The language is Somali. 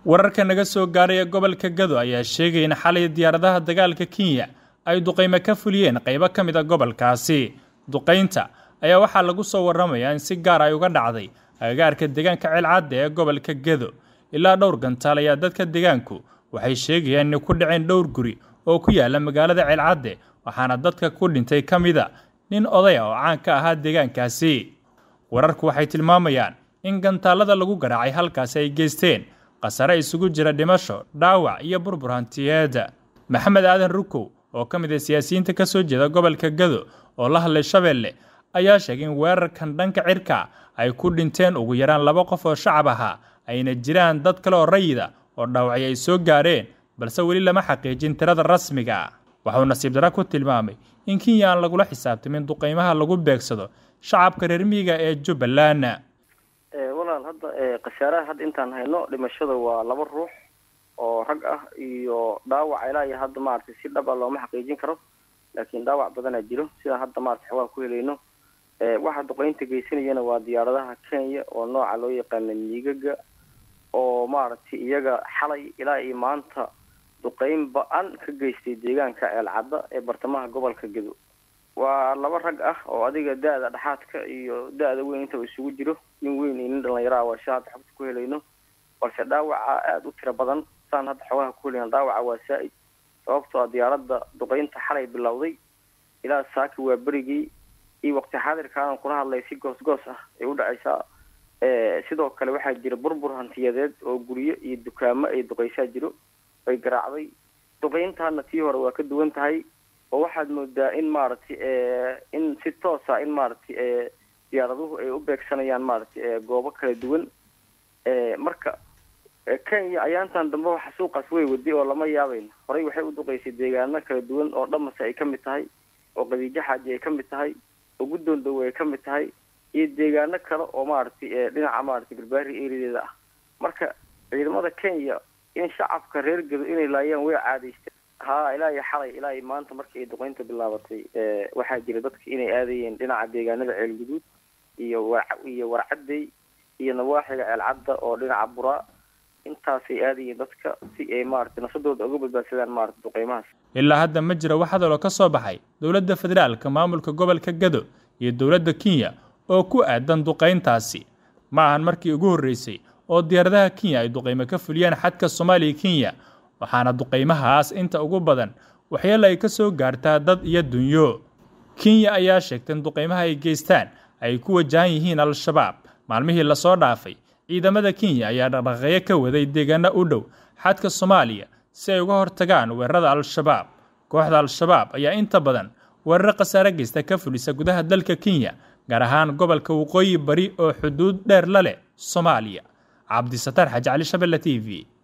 wararka naga soo gaaraya gobolka gado ayaa sheegaya in xalay diyaaradaha dagaalka kenya ay duqaymo ka fuliyeen qaybo ka mid a gobolkaasi duqaynta ayaa waxaa lagu soo waramayaa in si gaar ay uga dhacday agagaarka deegaanka ceelcadda ee gobolka gado ilaa dhowr gantaal ayaa dadka deegaanku waxay sheegayaan inay ku dhaceen dhowr guri oo ku yaala magaalada ceelcadde waxaana dadka ku dhintay ka mid a nin odaya oo caan ka ahaa deegaankaasi wararku waxay tilmaamayaan in gantaalada lagu garaacay halkaasi ay geysteen khasare isugu jira dhimasho dhaawac iyo burbur hantiyeeda maxamed aadan rukow oo ka mid ah siyaasiyiinta ka soo jeeda gobolka gado oo la hadlay shabeelle ayaa sheegay in weerarkan dhanka cirka ay ku dhinteen ugu yaraan laba qof oo shacab ahaa ayna jiraan dad kale oo rayida oo dhaawacyo ay soo gaareen balse weli lama xaqiijin tirada rasmiga waxuu nasiib dara ku tilmaamay in kenya aan lagula xisaabtamin duqaymaha lagu beegsado shacabka reer miyiga ee jubbaland walaal hadda khasaaraha hadda intaan hayno dhimashada waa laba ruux oo rag ah iyo dhaawac ilaa iyo hadda maaragtay si dhab a looma xaqiijin karo laakiin dhaawac badanaa jiro sidaan hadda maarata xawaan ku helayno waxa duqeynta geysanayana waa diyaaradaha kenya oo nooca loo yaqaana miigaga oo maaragtay iyaga xalay ilaa iyo maanta duqeyn ba-an ka geystay deegaanka ceelcadda ee bartamaha gobolka gedo waa laba rag ah oo adiga da-da dhexaadka iyo da-da weyn intaba isugu jiro nin weyn iyo nin dhalinyara waa sha hadda xogta ku helayno balse dhaawaca aada u tiro badan saan hadda xogaha ku helayno dhaawaca waa saa-id sababtoo a diyaaradda duqeynta xalay bilowday ilaa saaki waa berigii iyo waqti xaadirkaanan kula hadlay si goos goos ah ay u dhacaysaa sidoo kale waxaa jira burbur hantiyadeed oo guryo iyo dukaamo ay duqeysaa jiro ay garaacday duqeyntaana tii hore waa ka duwan tahay oo waxaad moodaa in maaragtay in si toosa in maaragtay diyaaraduhu ay u beegsanayaan maaragtay goobo kala duwan marka kenya ayaantan dambe waxa suuqaas way waday oo lama yaabayno horey waxay u duqeysay deegaano kala duwan oo dhamase ay ka mid tahay oo qadiijo xaaji ay ka mid tahay oo guddoon dawe ay ka mid tahay iyo deegaano kale oo maaragtay dhinaca maaragtay garbaari erideeda ah marka ciidamada kenya in shacabka reer gedo inay laayaan way caadaysteen ha ilaa iyo xalay ilaa iyo maanta markii ay duqeynta bilaabatay waxaa jira dadka inay aadayeen dhinaca deegaanada ceelguduud iyo wa iyo warcadey iyo nawaaxiga ceelcadda oo dhinaca buraa intaasay aadayeen dadka si ay maaragtay nafsadooda uga badbaadsadaan maarata duqeymahaas ilaa hadda ma jira wax hadaloo ka soo baxay dowladda federaalka maamulka gobolka gado iyo dowladda kenya oo ku aadan duqayntaasi ma ahan markii ugu horreysay oo diyaaradaha kenya ay duqaymo ka fuliyaan xadka soomaaliya kenya waxaana duqaymahaas inta ugu badan waxyeelo ay ka soo gaartaa dad iyo dunyo kenya ayaa sheegtay in duqaymaha ay geystaan ay ku wajahan yihiin al-shabaab maalmihii lasoo dhaafay ciidamada kenya ayaa dhaqdhaqeeyo ka waday deegaano u dhow xadka soomaaliya si ay uga hortagaan weerarada al-shabaab kooxda al-shabaab ayaa inta badan weeraro khasaare geysta ka fulisa gudaha dalka kenya gaar ahaan gobolka waqooyi bari oo xuduud dheer la leh soomaaliya cabdisataar xaji cali shabelle t v